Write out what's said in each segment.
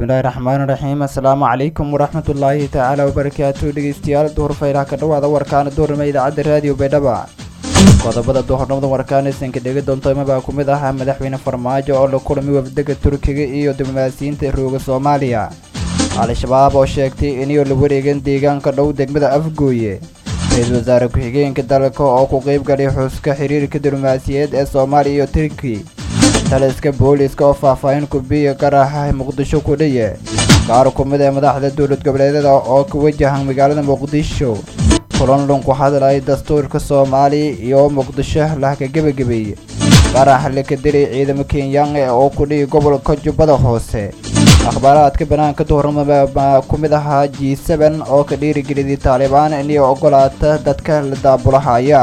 bismillaahi raxmaani raxiim assalaamu calaykum waraxmatullaahi tacaala wabarakaatu dhegeystayaal duhur faylaha ka dhowaada warkaana duhurnimo idaacadda raadiyo baydhaba qodobada duhurnimada warkaan isanka dhegi doonto imabaa ku mid ahaa madaxweyne farmaajo oo la kulmay wafdega turkiga iyo diblomaasiyiinta rooga soomaaliya al-shabaab oo sheegtay inay la wareegeen deegaanka dhow degmada afgooye ra-iisul wasaare ku-xigeenka dalka oo ku qeyb galay xuska xiriirka diblomaasiyeed ee soomaaliya iyo turki taliska booliiska oo faahfaahin kubiya qaraxa muqdisho ku dhaye qaar ku mid ee madaxda dowlad goboleedyada oo ka wajahan magaalada muqdisho kulanlun ku hadlay dastuurka soomaaliya iyo muqdisho lahka gebagabeeye qarax laka dilay ciidamo kenyaan oo ku dhihi gobolka jubbada hoose akhbaaraadka banaanka duhurnimo ku mid ahaa g seben oo ka dhiirigeliyay taalibaan inay ogolaata dadka la daabulahaya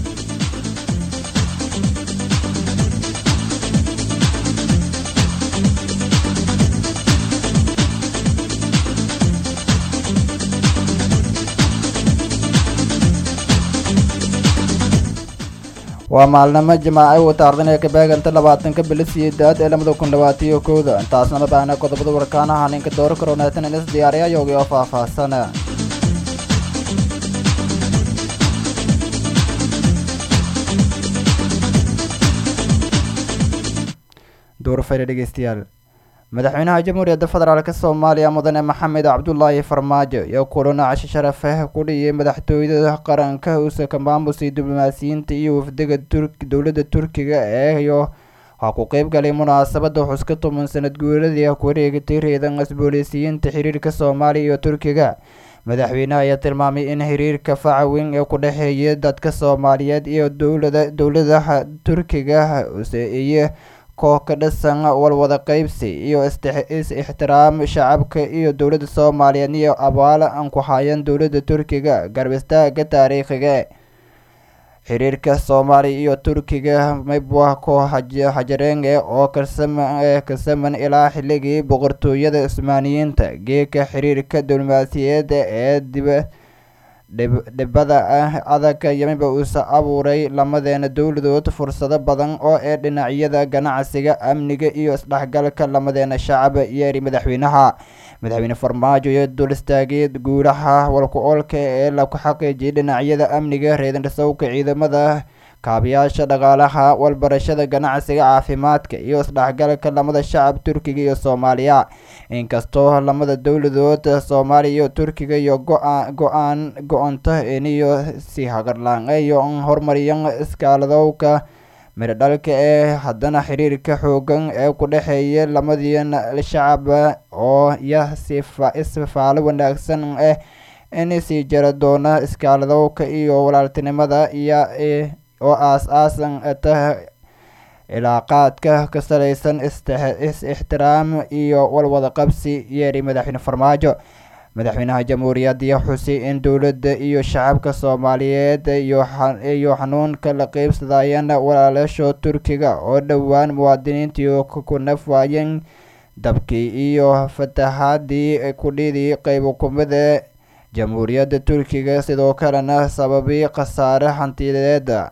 waa maalnimo jimaace uu taardanaya kabeeganta labaatanka bilo siyeedaad ee lamada kun labaataiyo kowda intaasna ma baahna qodobada warkaanaha ninka dooro karoonaysan inis diyaariya yoogii oo faahfaahsan duurfayre dhegeystayaal madaxweynaha jamhuuriyadda federaalk soomaaliya mudane maxamed cabdulaahi farmaajo iyo kulana cashi sharafeh ku dhiyay madaxtooyada qaranka uusaka maamusay diblomaasiyiinta iyo wafdega dowladda turkiga eeyo waxaa ku qeyb galay munaasabada xuska toban sanad guuradii ku wareegatay reedan asbooleysiyiinta xiriirka soomaaliya iyo turkiga madaxweynaha ayaa tilmaamay in xiriirka faca weyn ee ku dhexeeya dadka soomaaliyeed iyo dowlada dowladaha turkiga iyo koox ka dhisan walwada qeybsi iyo is-ixtiraam shacabka iyo dowladda soomaaliyeed iyo abaal aan ku hayan dowladda turkiga garbistaagga taariikhiga xiriirka soomaaliya iyo turkiga mibwa ko hajareenge oo kasaman ilaa xilligii boqortooyada cusmaaniyiinta geeka xiriirka diblomaasiyadeed ee diba dhibada ah adag yamiba uuse abuuray lamadeena dowladood fursado badan oo ee dhinacyada ganacsiga amniga iyo isdhexgalka lamadeena shacab yeeri madaxweynaha madaxweyne farmaajo iyo dul istaagay guulaha walku-oolka ee laku xaqiijiyay dhinacyada amniga reedandhasowka ciidamada kaabayaasha dhaqaalaha walbarashada ganacsiga caafimaadka iyo isdhexgalka lamada shacab turkiga iyo soomaaliya inkastoo lamada dowladood soomaaliya iyo turkiga iyo go-aan go-onta iniyo si hagarlaanyo hormariyan iskaaladowka miradhalka ee haddana xiriirka xoogan ee ku dhexeeya lamadiin shacab oo ya isfaalo wanaagsan ah in sii jara doona iskaaladowka iyo walaaltinimada iyo oo aas-aasan ta ilaaqaadka ka salaysan is-ixtiraam iyo walwada qabsi yeeri madaxweyne farmaajo madaxweynaha jamhuuriyadda xusay in dowladda iyo shacabka soomaaliyeed iyo xanuunka la qeybsadayeen walaalaasho turkiga oo dhowaan muwaadiniintii ku naf waayeen dabkii iyo fatahaadii kudhidii qeybo kumida jamhuuriyadda turkiga sidoo kalena sababay khasaare hantideeda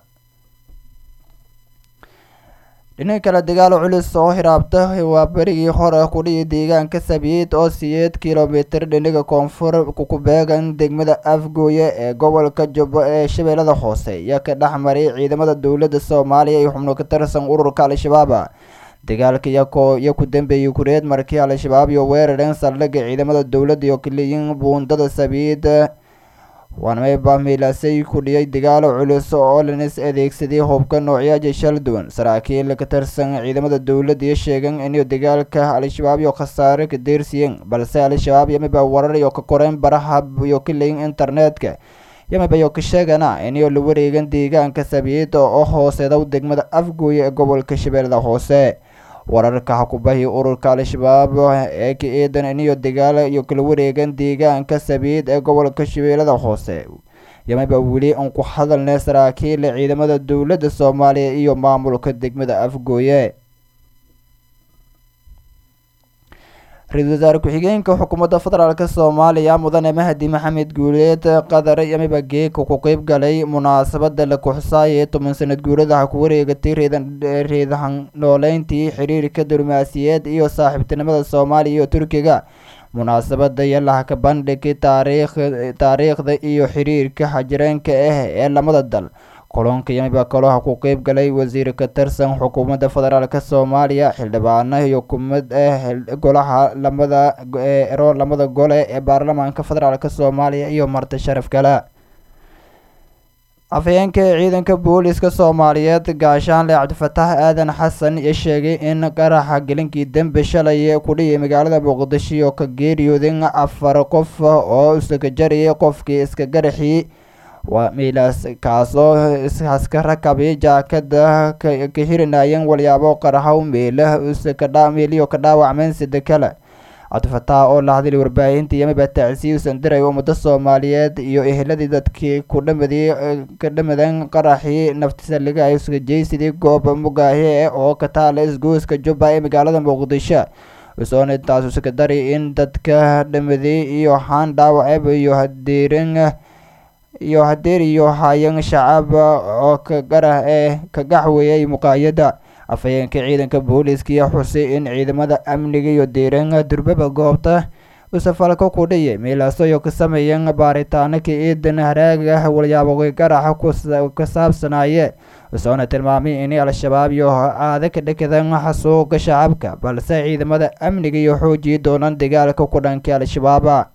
dhinaca kale dagaal culus oo hiraabta waa berigii hore kudhiyi deegaanka sabiid oo siyeed kilomitir dhinaga koonfur ku beegan degmada afgooye ee gobolka jubbo ee shabeellada hoose iyo ka dhex maray ciidamada dowladda soomaaliya iyo xubno ka tirsan ururka al-shabaab dagaalka iyo ku dambeeyey kureed markii al-shabaab iyo weerareen saldhigga ciidamada dowladda iyo kaliyin buundada sabiid waanmayba miilasay ku dhiyay dagaalo culus oo lanis adeegsaday hubka noocyaja shal duwan saraakiil ka tirsan ciidamada dowladda iyo sheegeen inay dagaalka al-shabaab iyo khasaare ka deersiyeen balse al-shabaab yamiba warar iyo ka koreen baraha iyo kalayin internetka yamiba iyo ka sheegana inay la wareegan deegaanka sabiid oo hooseedow degmada afgooye ee gobolka shabeellada hoose wararka xakubahii ururka al-shabaab ee ka eedan iniyo dagaal iyo kala wareegan deegaanka sabiid ee gobolka shabeellada hoose yamiba weli aan ku hadalnay saraakiil ciidamada dowladda soomaaliya iyo maamulka degmada afgooye ra-iisul wasaare ku-xigeenka xukuumadda federaalk soomaaliya mudane mahdi maxamed guuleed qadar yamiba geeka ku qeyb galay munaasabada la kuxusaayay toban sanad guuradaha ku wareegatay reedahan nooleyntii xiriirka diblomaasiyeed iyo saaxiibtinimada soomaaliya iyo turkiga munaasabada yalaha ka bandhigay taariikh taariikhda iyo xiriirka xajireenka ah ee lamada dal kulanka yamiba kaloha ku qeyb galay wasiir ka tirsan xukuumadda federaalk soomaaliya xildhibaano iyo kumid ah golaha lamada ero lamada gole ee baarlamaanka federaalk soomaaliya iyo marti sharaf kale afhayeenka ciidanka booliska soomaaliyeed gaashaanle cabdifataax aadan xasan iyo sheegay in qaraxa gelinkii dembe shalay ku dhiyay magaalada muqdisho ka geeriyooden afar qof oo iska jariyay qofkii iska garaxii waa miilaas kaasoo iska rakabay jaakada ka hirinayeen walyaabo qaraxow meelaha meeliyo ka dhaawacmeen sida kale cabdifataax oo la hadlay warbaahinta yamiba tacsiy usan diray ummado soomaaliyeed iyo eheladii dadkii ku dhamaday ka dhamadeen qaraxii naftisaliga ay iska jeysidii goob mugaahe oo ka taala isgoyska jubba ee magaalada muqdisho usoona intaas uska dari in dadka dhamaday iyo haan dhaawaceb iyo hadeerin iyo hadeer iyo hayan shacab oo ka garah ee ka gaxweeyay muqaayada afhayeenka ciidanka booliiskaiyo xusay in ciidamada amniga iyo deeranka durbaba goobta usafalka ku dhiyay meelaasoyo ka sameeyeen baaritaano ka ciidan haraaga walyaabo garaxa ka saabsanaaye usoona tilmaamay in al-shabaab iyo aada ka dhekadan xasuuqa shacabka balse ciidamada amniga iyo xoojiyi doonaan dagaalka ku dhanka al-shabaaba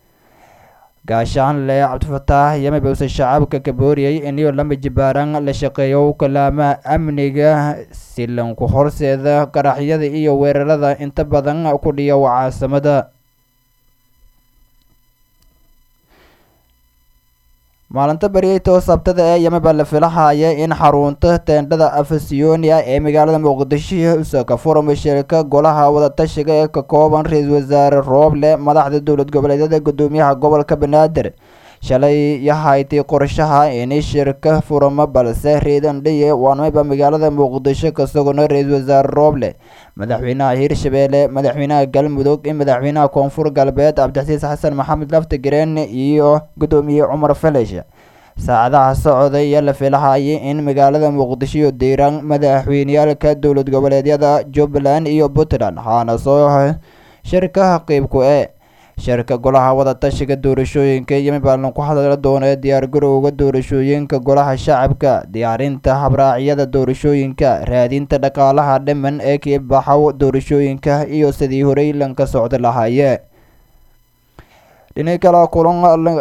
gaashaanle cabdifataax yamiba use shacabka ka booriyay iniyo lama jibaaran la shaqeeyo kalaamaha amniga silanku horseeda qaraxyada iyo weerarada inta badan ku dhiya caasimada maalinta baryeytoo sabtada ee yamiba la filahaya in xarunta teendhada afasiyonia ee magaalada muqdisho usaka furama shirka golaha wadatashiga ee ka kooban ra-iisul wasaare rooble madaxda dowlad goboleedyada gudoomiyaha gobolka banaadir shalay yahaytay qorshaha in shirka furamo balse reedandhiye waanmayba magaalada muqdisho ka sugano ra-iisul wasaare rooble madaxweynaha hirshabeelle madaxweynaha galmudug in madaxweynaha koonfur galbeed cabdixasiis xasan maxamed laftigareen iyo gudoomiye cumar felesh saacadaha socday ayaa la filahayay in magaalada muqdisho iyo diiraan madaxweyneyaalka dowlad goboleedyada jubbaland iyo puntland waxaana soo shirka qeybku e shirka golaha wadatashiga doorashooyinka yamibalan ku hadla doona diyaargarowga doorashooyinka golaha shacabka diyaarinta habraacyada doorashooyinka raadinta dhaqaalaha dhiman ee kiibaxow doorashooyinka iyo sidii horey lanka socda lahaye dhini kale kulan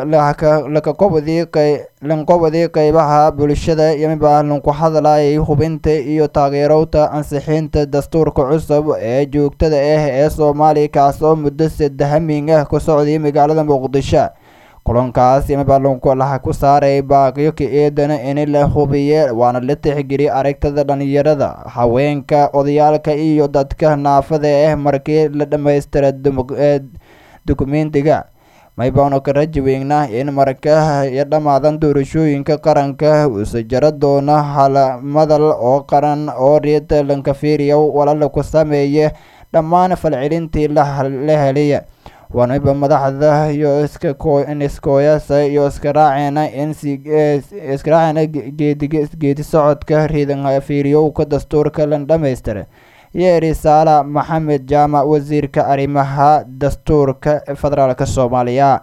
lanqobadii qeybaha bulshada yamiba lanku hadlayay hubinta iyo taageerowta ansixinta dastuurka cusub ee joogtada ah ee soomaaliya kaas oo muddo sadahamiin ah ku socday magaalada muqdisho kulankaas yamiba laha ku saaray baaqiyo ka eedana in la hubiye waana la tixgeliyay aragtida dhalinyarada haweenka odayaalka iyo dadka naafada ah markii la dhammaystira dukumentiga maybaanu ka raji weynaa in marka iyo dhammaadan doorashooyinka qaranka uuse jaro doono halamadal oo qaran oo reeda lankafiriya walala ku sameeye dhammaan falcelintii la helaya waanayba madaxda iyo iskooyasa iyo iska raaceena in iska raaceena geedi socodka riidan fiiriyowka dastuurka la dhamaystira yeeri saala maxamed jaamac wasiirka arrimaha dastuurka federaalk soomaaliya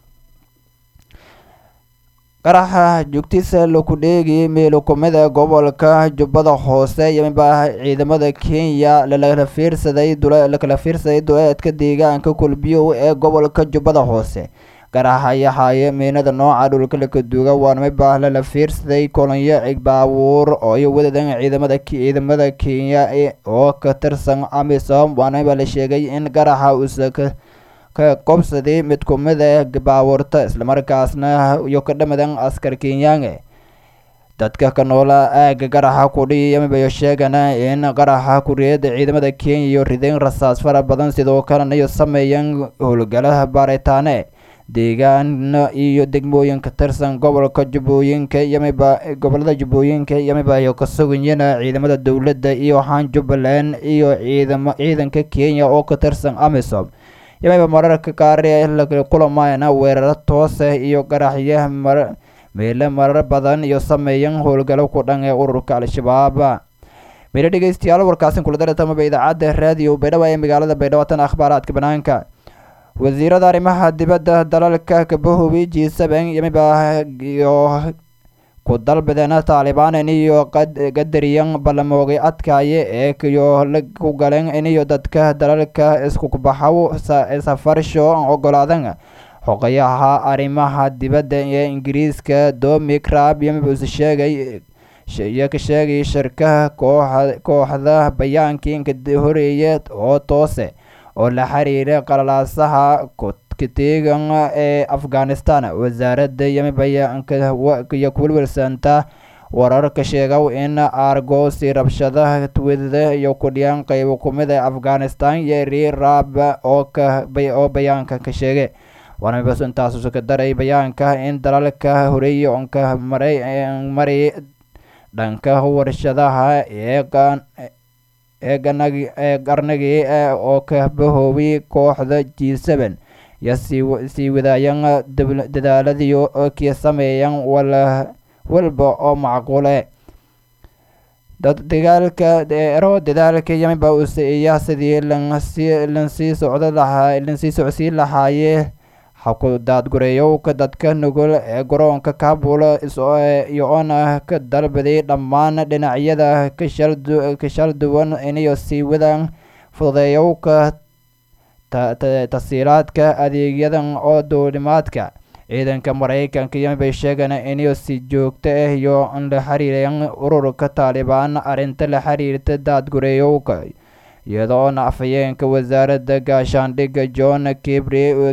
qaraxa joogtiisa laku dheegayay meelokumida gobolka jubbada hoose yamiba ciidamada kenya lakala fiirsaday lakala fiirsaday duleedka deegaanka kulbiyow ee gobolka jubbada hoose qaraxa yahaye miinada nooca dhulka lakaduuga waanmayba lala fiirsaday kolonyo baabuur oo iyo wadadan ciidamada ciidamada kenya oo ka tirsan amisom waanmayba la sheegay in qaraxa uusa ka ka qobsaday mid kumid ah baabuurta islamarkaasna iyo ka dhamadan askar kenyaange dadka ka noola aaga qaraxa kudhiyi yamibayo sheegana in qaraxa kuriyada ciidamada kenya iyo ridayn rasaas fara badan sidoo kalena iyo sameeyeen howlgalaha baaritaane deegaano iyo degmooyin ka tirsan gobolka jubbooyinka yamiba gobolada jubbooyinka yamiba iyo ka suganyana ciidamada dowladda iyo waxaan jubbaland iyo ciidamo ciidanka kenya oo ka tirsan amisom yamayba mararka qaar kulamayna weeraro toose iyo qaraxyo meelo marar badan iyo sameeyan howlgalo ku dhan ee ururka al-shabaab meelo dhegeystayaal warkaasin kula daratamaba idaacadda raadiyo baydhabo ee magaalada baydhabo tan akhbaaraadka banaanka wasiirada arrimaha dibadda dalalka kabahobi g seven yamiba iyo ku dalbadeena taalibaan iniyo qadariyan ballamoogay adkaaye ee kiyo ku galeen iniyo dadka dalalka iskukubaxaw safarsho ogolaadan xoqayaha arrimaha dibadda ee ingiriiska dominic raab yamiba use sheegay iyo ka sheegay shirkaha kooxa kooxda bayaankii inka horeeye oo toose oo la xiriira qalalaasaha kateegan ee afghanistan wasaaradda yamibayo kuwilwilsanta wararka sheegaw in argosi rabshadaha twida iyo kudhiyaan qeybo kumid ee afghanistan yeri raab oo bayaanka ka sheegay waanabas intaasu ka daray bayaanka in dalalka horeeye onka maray maray dhanka warshadaha ee ee qarnagii oo ka bahoobi kooxda g seven iyo sii wadaayan dadaaladiyo kii sameeyan walba oo macquule dad dagaalka ero dadaalka yamiba usiiya sidii lansii socdo lahaa lansii socodsiin lahaayee haku daadgureeyowka dadka nugul ee garoonka kabul iyo oona ka dalbaday dhammaan dhinacyada kashal duwan inayo sii wadaan fududeeyowka tasiilaadka adeegyadan oo duulimaadka ciidanka maraykanka yamibay sheegeen inayo si joogto ah iyo la xiriireen ururka taalibaan arrinta la xiriirta daadgureeyowka iyadoona afhayeenka wasaaradda gaashaandhigga john kibri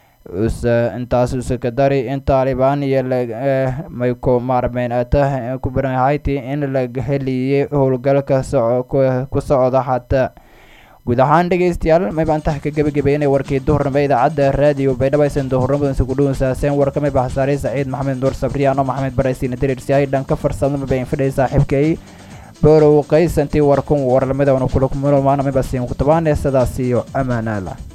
intaas uska dari in taalibaan iyo mayku maarmeyn ata kubarhayti in la heliyay howlgalka ku socda hataa guud ahaan dhegeystayaal mayba intaha ka gebagabeynay warkii duhurnimo idaacadda raadiyo baydhabo aysan duhurnimadansi ku dhuunsaaseen warka mayba hasaarey saciid maxamed nuur sabriyaano maxamed baraysiina diriirsiyahay dhanka farsamada mayba infidhay saaxiibkay borow qaysantii warkun warlamida kula kumulmaana mayba siin ku tabaane sidaas iyo amaanaala